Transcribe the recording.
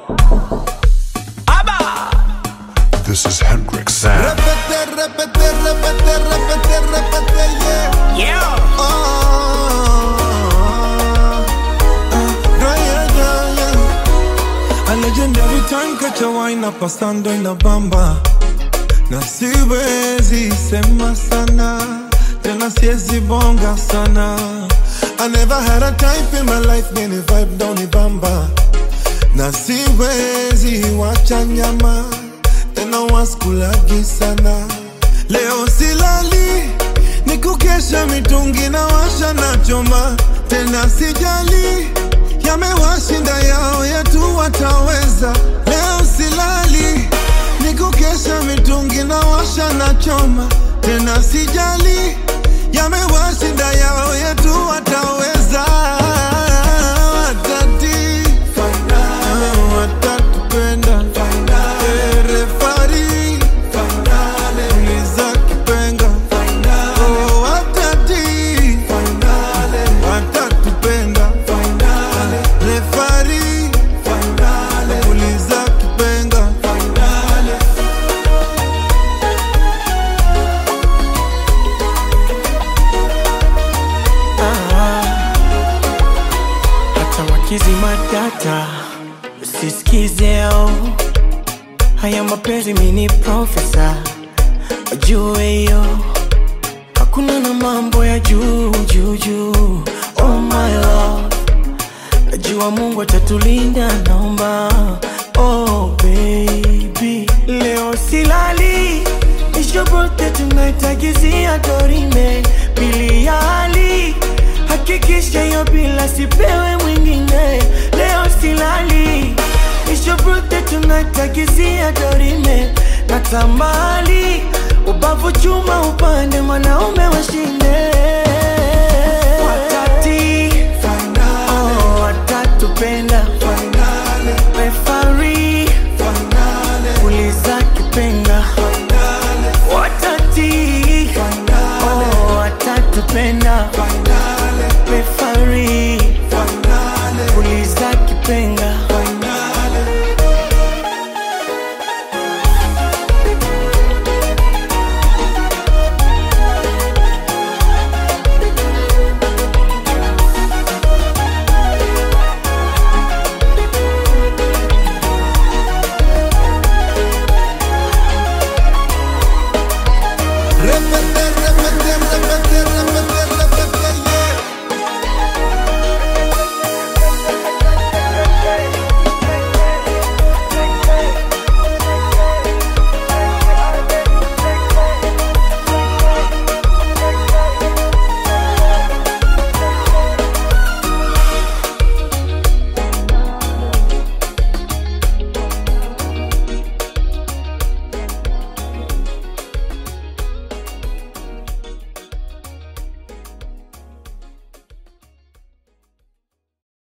This is Hendrix Sound. Repete, repete, repete, repete, repete, yeah. Yeah. Oh, yeah, yeah, yeah. A legendary time catch a wine up pasando in la bamba na siwezi sema sana tena siwezi bonga sana I never had a type in my life many vibe down the bamba na siwezi wacha nyama tena waskulagi sana leo silali ni kukesha mitungi na washa na choma tena sijali yamewashinda yao yetu wataweza leo silali ni kukesha mitungi na washa na choma tena sijali yamewashinda yao yetu wataweza watati watatupenda Eh, refari uliza kipenga Oh, watati watatupenda refari uliza kipenga hata wakizima data usisikizeo haya mapenzi mini profesa wajue hiyo hakuna na mambo ya juu juu juu oh my love najua mungu atatulinda naomba oh baby leo silali ishobote tunaitagizia dorime pili ya hali hakikisha hiyo bila sipewe mwingine leo silali ishobote tunaitagizia dorime na tambali ubavu chuma upande mwanaume washinde